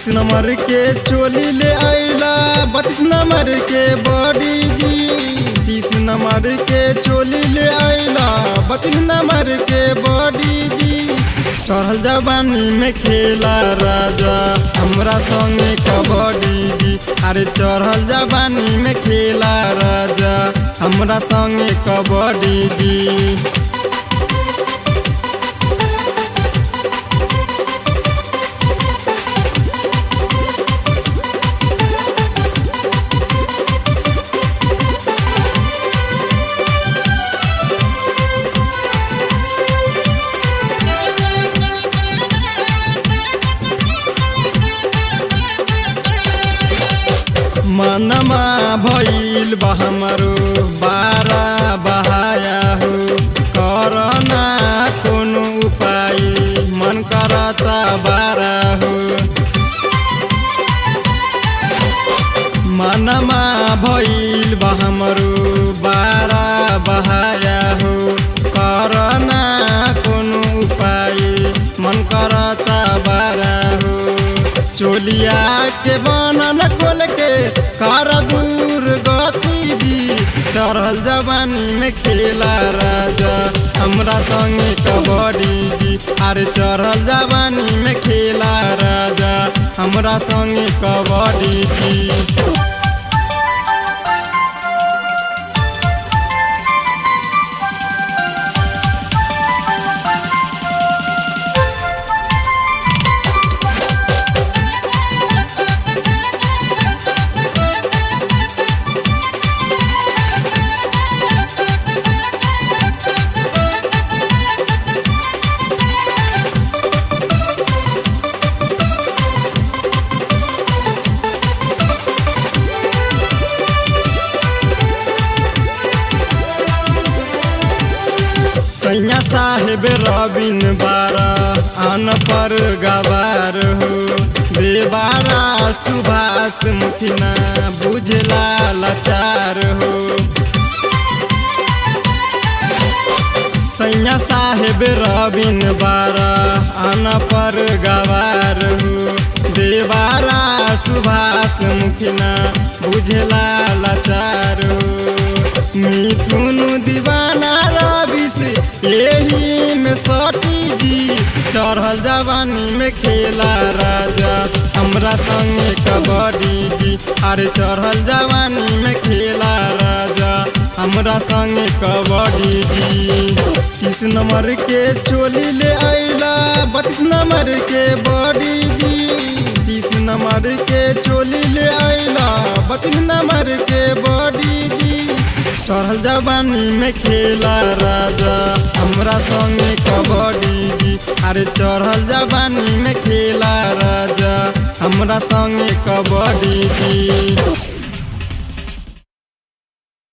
तीस नंबर के चोली ले आइला बत्तीस नंबर के बॉडी जी तीस नंबर के चोली ले आइला बत्तीस नंबर के बॉडी जी चढ़ल जवानी में खेला राजा हमरा संगे कबड्डी जी अरे चढ़ल जवानी में खेला राजा हमरा संगे कबड्डी जी मनमा भइल बा हमरो बारा बहाया हो करना कोनो उपाय मन करता बारा हो मनमा भइल बा हमरो बारा बहाया हो करना कोनो उपाय मन करता बारा हो चोलिया के बनन खोल के कर दूर गति जी चढ़ल जवानी में खेला राजा हमरा संगे कबड्डी जी अरे चढ़ल जवानी में खेला राजा हमरा संगे कबड्डी जी सैया साहेब रबिन बारा आन पर गवार हो देवारा सुभाष मुखिना बुझला लाचार हो सैया साहेब रबिन बारा आन पर गवार हो देवारा सुभाष मुखिना बुझला लाचार हो मिथुन दीवाना रवि से यही में सटी जी चढ़ल जवानी में खेला राजा हमरा संगे कबड्डी जी अरे चढ़ल जवानी में खेला राजा हमरा संगे कबड्डी जी तीस नंबर के चोली ले आइला बत्तीस नंबर के बॉडी जी तीस नंबर के चोली ले आइला बत्तीस नंबर के बॉडी जी चढ़ल जवानी में खेला राजा हमरा संगे कबड्डी जी अरे चढ़ल जवानी में खेला राजा हमरा संगे कबड्डी जी